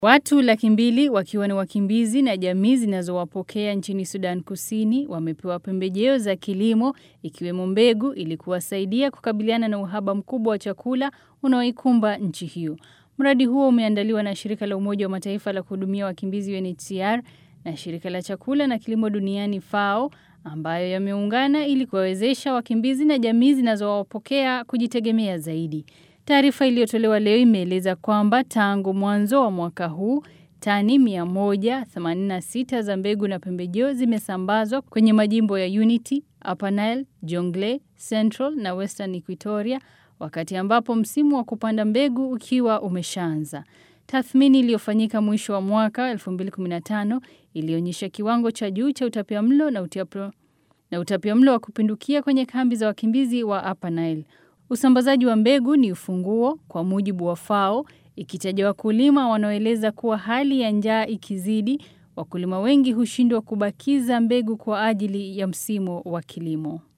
Watu laki mbili wakiwa ni wakimbizi na jamii zinazowapokea nchini Sudan Kusini wamepewa pembejeo za kilimo ikiwemo mbegu ili kuwasaidia kukabiliana na uhaba mkubwa wa chakula unaoikumba nchi hiyo. Mradi huo umeandaliwa na shirika la Umoja wa Mataifa la kuhudumia wakimbizi UNHCR na shirika la chakula na kilimo duniani FAO ambayo yameungana ili kuwawezesha wakimbizi na jamii zinazowapokea kujitegemea zaidi. Taarifa iliyotolewa leo imeeleza kwamba tangu mwanzo wa mwaka huu tani 186 za mbegu na pembejeo zimesambazwa kwenye majimbo ya Unity, Upper Nile, Jonglei, Central na Western Equatoria wakati ambapo msimu wa kupanda mbegu ukiwa umeshaanza. Tathmini iliyofanyika mwisho wa mwaka 2015 ilionyesha kiwango cha juu cha utapiamlo na utapiamlo na utapiamlo wa kupindukia kwenye kambi za wakimbizi wa Upper Nile. Usambazaji wa mbegu ni ufunguo kwa mujibu wa FAO ikitaja wakulima wanaoeleza kuwa hali ya njaa ikizidi, wakulima wengi hushindwa kubakiza mbegu kwa ajili ya msimu wa kilimo.